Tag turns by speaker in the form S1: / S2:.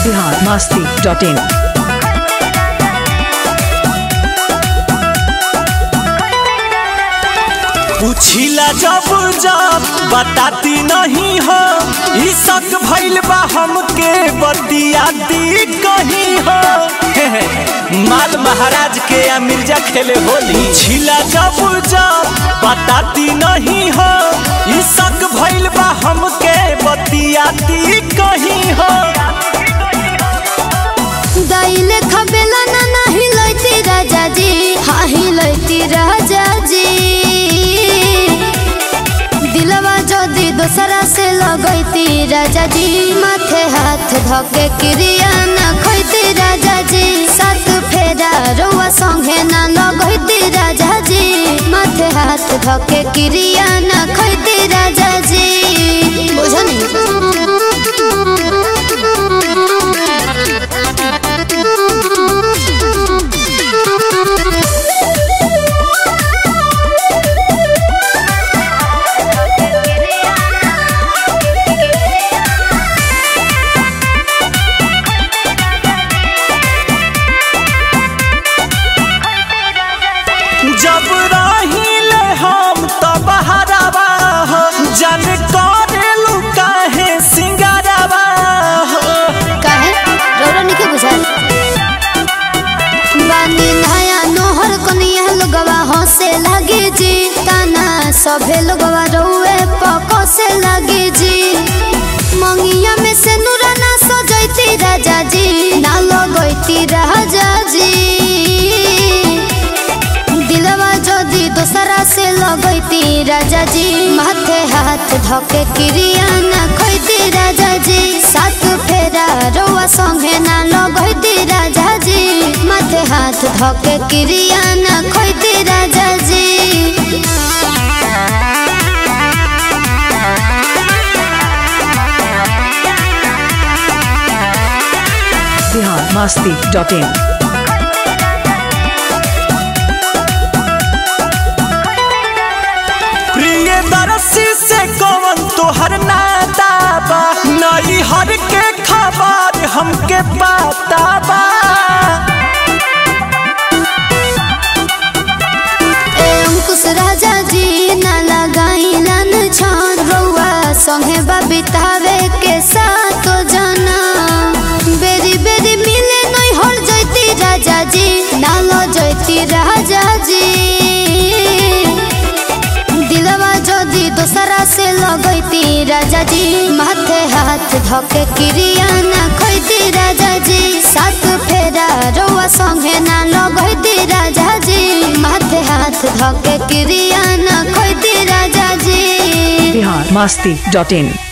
S1: Bihar Masti dot in
S2: पूछिला जब जब बताती नहीं हो ई शक भइल बा हमके बतियाती कहीं हो हे हे, माल महाराज के या मिर्जा खेले होली पूछिला जब जब बताती नहीं हो ई शक भइल बा हमके बतियाती कहीं हो
S3: दाइले खबेला ना नाही लैती राजा जी हाँ ही लैती राजा जी दिलवा जदी दोसरा से लगैती राजा जी माथे हाथ धके क्रिया ना खैती राजा जी सात फेरा रउआ संगे ना लगैती राजा जी माथे हाथ धके क्रिया ना खैती राजा जी
S2: जब रहिले हम त बहरावा हो जन करेलु काहे सिंगारावा हो
S3: काहे रौरा निके बुझाल बानी नया नोहर कनिया लोगवा हंसे लगे जी ताना सभे लोगवा रउए पको से लगे जी मंगिया में से नूरा ना सजैती राजा जी ना लगैती राजा जी दिलवा जदी दोसरा से लगैती राजा जी माथे हाथ धके क्रिया ना खैती राजा जी सात फेरा रउआ संगे ना लगैती राजा जी माथे हाथ धके क्रिया ना खैती राजा जी
S1: बिहार मस्ती डॉट इन
S2: प्रिय दरसी से कौन तोहर नाता बा नई हर के खबर हमके पता बा
S3: ए अंकुश राजा जी ना लगाई लन छान रउआ संगे बितावे के साथ जना बेरी बेरी मिले नहीं हर जैती राजा जी ना लो जैती राजा जी दिलवा जदी दोसरा से लगैती राजा जी माथे हाथ धके क्रिया ना खैती राजा जी सात फेरा रउआ संगे ना लगैती राजा जी माथे हाथ धके क्रिया ना खैती राजा जी
S1: बिहार मस्ती डॉट इन